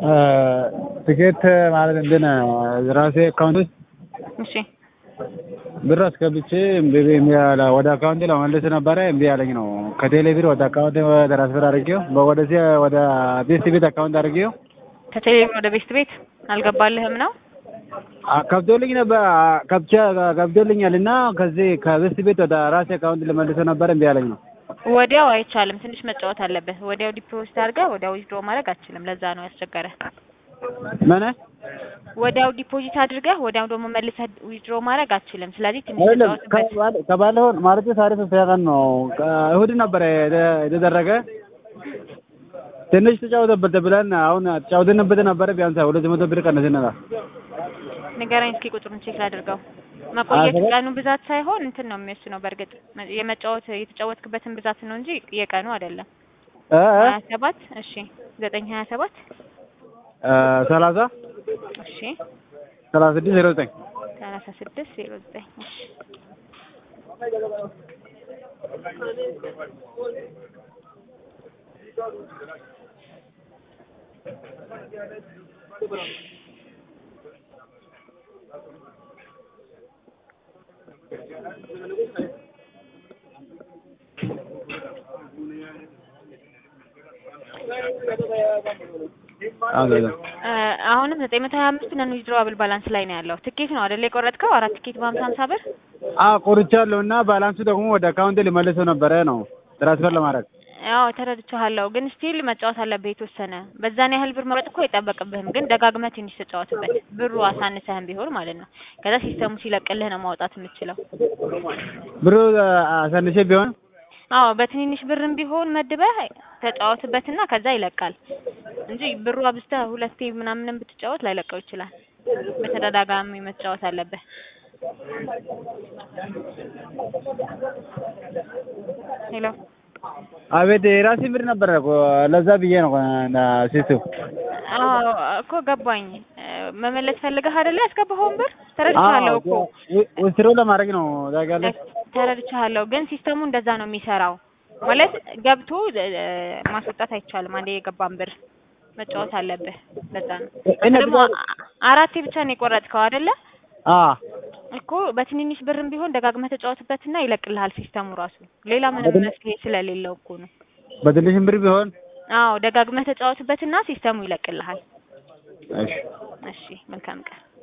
ትኬት ማለት እንትን ራሴ አካውንት ውስጥ እሺ ብር አስገብቼ እምቢ እምቢ አለ። ወደ አካውንቴ ለመመለስ ነበረ እምቢ አለኝ ነው። ከቴሌ ብር ወደ አካውንቴ ትራንስፈር አድርጌው ወደዚህ ወደ ቤስት ቤት አካውንት አድርጌው ከቴሌቪዥን ወደ ቤስት ቤት አልገባልህም ነው? ከብዶልኝ ነበር ከብቻ ከብዶልኛል እና ከዚህ ከቤስት ቤት ወደ ራሴ አካውንት ልመልሰው ነበረ እምቢ አለኝ ነው። ወዲያው አይቻልም። ትንሽ መጫወት አለብህ። ወዲያው ዲፖዚት አድርገህ ወዲያው ዊዝድሮ ማድረግ አትችልም። ለዛ ነው ያስቸገረ። ምን ወዲያው ዲፖዚት አድርገህ ወዲያው ደግሞ መልሰህ ዊዝድሮ ማድረግ አትችልም። ስለዚህ ትንሽ አይደለም ተጫወትበት። ከባለፈው ማለት ታሪፍ ቀን ነው እሑድ ነበረ የተደረገ ትንሽ ተጫወተበት ብለን አሁን ተጫውተንበት ነበረ ቢያንስ ሁለት መቶ ብር ቀነስንላ ንገረኝ እስኪ ቁጥሩን ቼክ ላድርገው። መቆየት ቀኑ ብዛት ሳይሆን እንትን ነው የሚወስነው። በእርግጥ የመጫወት የተጫወትክበትን ብዛት ነው እንጂ የቀኑ አይደለም። ሀያ ሰባት እሺ ዘጠኝ ሀያ ሰባት ሰላሳ እሺ ሰላሳ ስድስት ዜሮ ዘጠኝ ሰላሳ ስድስት ዜሮ ዘጠኝ እሺ አሁንም ዘጠኝ መቶ ሀያ አምስት ነን ዊዝድሮዋብል ባላንስ ላይ ነው ያለው። ትኬት ነው አይደል የቆረጥከው? አራት ትኬት በሀምሳ ሀምሳ ብር አዎ ቆርቻለሁ እና ባላንሱ ደግሞ ወደ አካውንቴ ሊመልሰው ነበረ ነው ትራንስፈር ለማድረግ ያው ተረድቻለሁ፣ ግን ስቲል መጫወት አለብህ የተወሰነ። በዛን ያህል ብር መቁረጥ እኮ አይጠበቅብህም፣ ግን ደጋግመህ ትንሽ ተጫወትበት። ብሩ አሳንሰህም ቢሆን ማለት ነው። ከዛ ሲስተሙ ሲለቅልህ ነው ማውጣት የምትችለው። ብሩ አሳንሼ ቢሆን አዎ በትንንሽ ብርም ቢሆን መድበህ ተጫወትበትና ከዛ ይለቃል እንጂ ብሩ አብዝተህ ሁለቴ ምናምንም ብትጫወት ላይለቀው ይችላል። በተደጋጋሚ መጫወት አለብህ። ሄሎ አቤት የራሴ ብር ነበረ እኮ ለዛ ብዬ ነው ሲቱ አዎ እኮ ገባኝ። መመለስ ፈልገህ አይደለ ያስገባኸውን ብር ተረድቻለሁ እኮ ውስሮ ለማድረግ ነው ታውቂያለሽ። ተረድቻለሁ፣ ግን ሲስተሙ እንደዛ ነው የሚሰራው። ማለት ገብቶ ማስወጣት አይቻልም። አንዴ የገባን ብር መጫወት አለብህ። ለዛ ነው ደግሞ አራቴ ብቻ ነው የቆረጥከው አይደለ? አዎ እኮ በትንንሽ ብርም ቢሆን ደጋግመህ ተጫወትበትና ይለቅልሃል ሲስተሙ ራሱ። ሌላ ምንም መፍትሄ ስለሌለው እኮ ነው። በትንሽም ብር ቢሆን አዎ ደጋግመህ ተጫወትበትና ሲስተሙ ይለቅልሃል። እሺ እሺ መልካም ቀን።